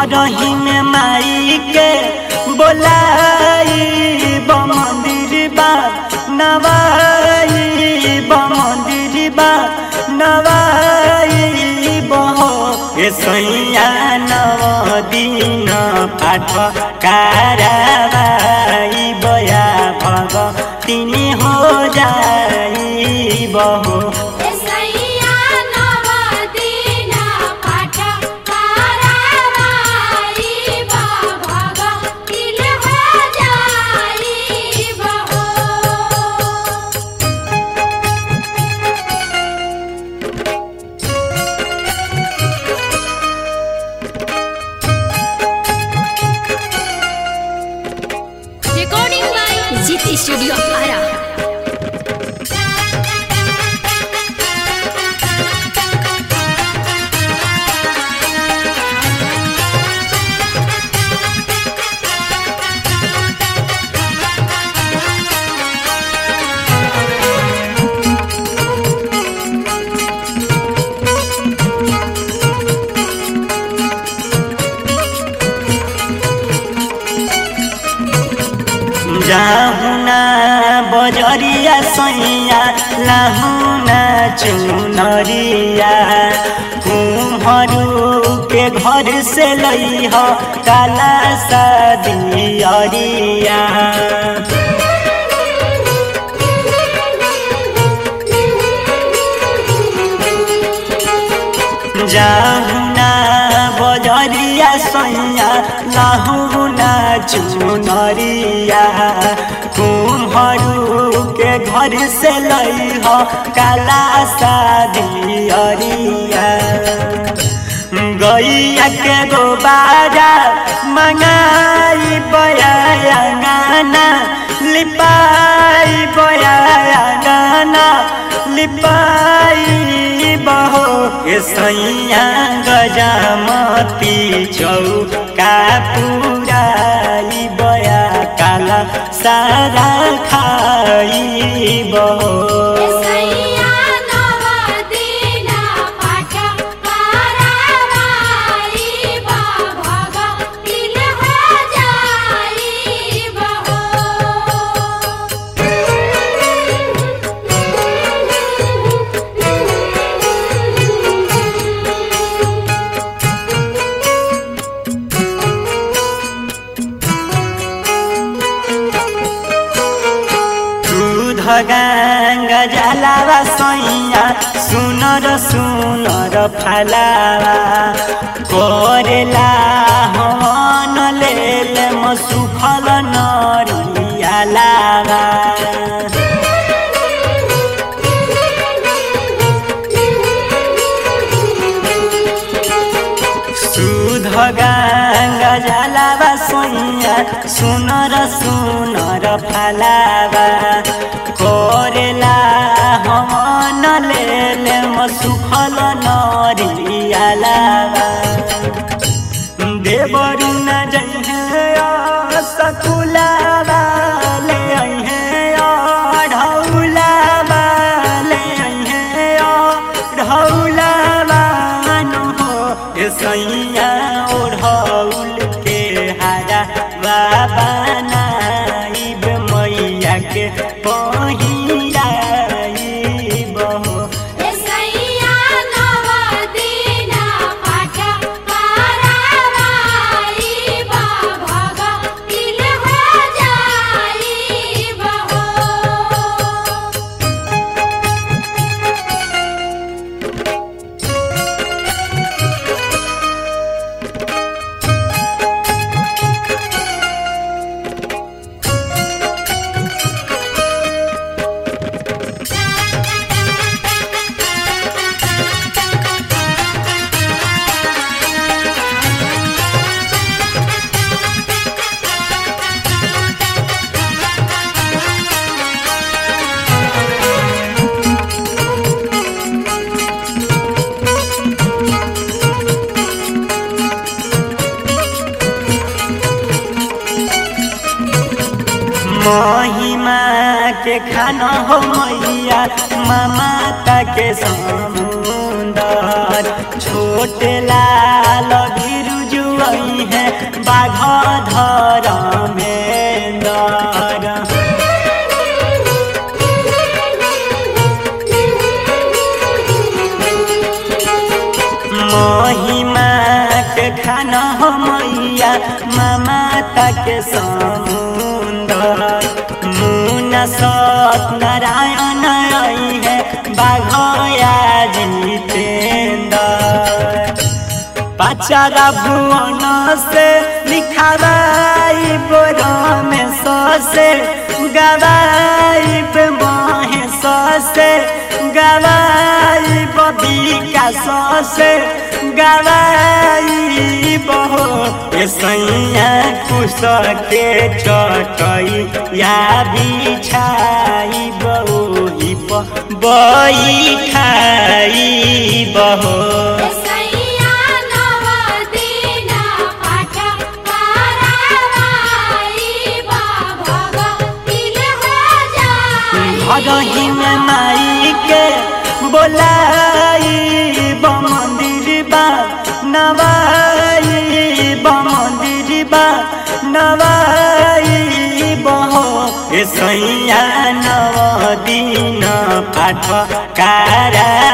घर ही में माई के बोलाई मंदिर बा नवाई मंदिर बा नवाई बहो ए सैया नव दिन पाठ कारवाई बया भग तिनी हो जाई बहो एसैया नवदिन पाठ कारवाई भग तिल हो जाई बहो recording by Zit Studio Ara. जाहुना बजरिया सैया लाहुना चुनरिया कुम्हरू के घर से लई ह काला सदियरिया जाहुना बजरिया सैया लाहुना चुनरिया कुम्हरू के घर से लई ह काला सादियरिया गैया के गोबारा मंगाई बया गाना लिपाई बया गाना लिपाई बहो के सैया गजामती चौका पुराई बया काला सारा खाई बहो एसैया नवदिन पाठ कारवाई भग तिल हो जाई दूध गांगा जलावा सैया सुनर सुनर फलावा करेला हवन लेल म सुफल नरिया लावा सुध गांगा जलावा सैया सुनर सुनर फलावा करेला हवन लेल म सुफल नरिया लावा देवरु न जइहे सकुलावा ले अइहे ढौलावा ले अइहे ढौलावा नु हो ए सैया ओढ़ौल के हारा बाबा नाइब मैया के पहिराई बहो एसैया नवदिन पाठ कारवाई भग तिल हो जाई बहो महिमा के खाना हो मैया ममता के समुंदर छोटे लाल बिरुजुआ खान हो मैया ममता के समुंदर मुना सत नारायण आई है बाघया जितेंद्र पाचारा भुवन से लिखावाई बोरा में ससे गवाई पे माहे ससे गवाई बबिका ससे गवाई बहो ए सैया कुश के चटई या बिछाई बही बई खाई बहो सैया नव दिन पाठ करावाई बा भगतिल हो जाई भगही में माई के बोलाई ब मंदिर बा नवाई ब मंदिर बा नवाई बहो ए सैया नव दिन पाठ कारा